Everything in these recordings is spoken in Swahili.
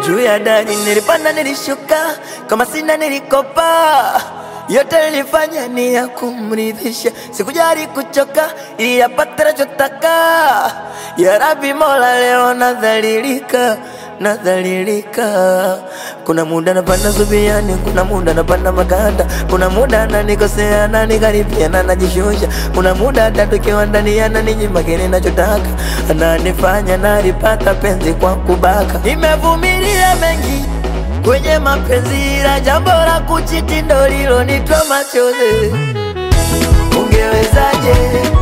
juu ya dari, nilipanda nilishuka, kama sina nilikopa, yote nilifanya ni ya kumridhisha, sikujali kuchoka ili yapate nachotaka. Ya Rabbi Mola, leo nadhalilika nadhalilika. Kuna muda napanda zubiani, kuna muda napanda maganda, kuna muda ananikosea ananikaribia na najishusha, kuna muda hata tukiwa ndani ananinyima kile nachotaka, ananifanya nalipata penzi kwa kubaka. Nimevumilia mengi kwenye mapenzi, ila jambo la kuchiti ndo lilonitoa machozi. Ungewezaje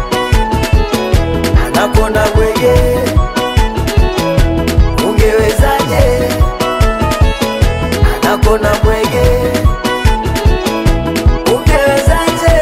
anakonda bwege ungewezaje anakona mwege ungewezaje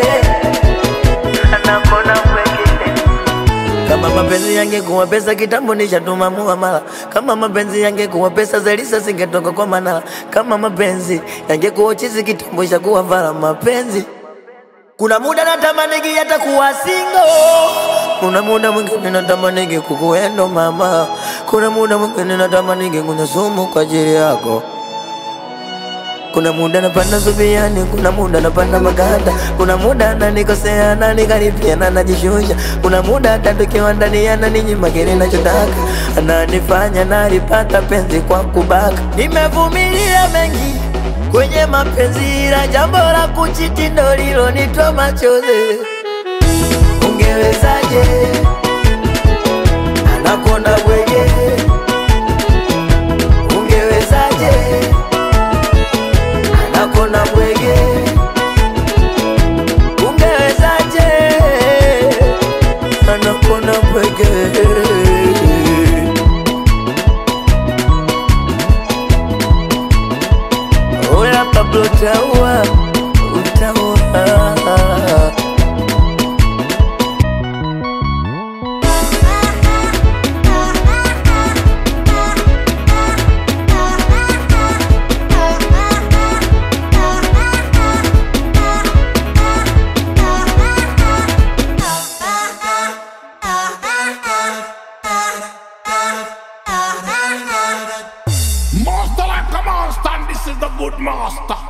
anakona mwege kama mapenzi yangekuwa pesa kitambo nishatuma muamala. Kama mapenzi yangekuwa pesa Zelisa singetoka kwa Manala. Kama mapenzi yangekuwa chizi kitambo ishakuwa vala mapenzi kuna muda natamanigi hata kuwa single. Kuna muda mwingine natamanigi kukuendo mama. Kuna muda mwingine natamanigi kunywa sumu kwa ajili yako. Kuna muda napanda zubiani, kuna muda napanda maganda, kuna muda ananikosea ananikaribia na najishusha, kuna muda hata tukiwa ndani ananinyima kile nachotaka, ananifanya nalipata penzi kwa kubaka. Nimevumilia mengi kwenye mapenzi, ila jambo la kuchiti ndo lilonitoa machozi. Ungewezaje anakonda bwege, ungewezaje anakona bwege, ungewezaje anakona bwege. Oya Pablo utaua, utaua Master like a monster, and this is the good master.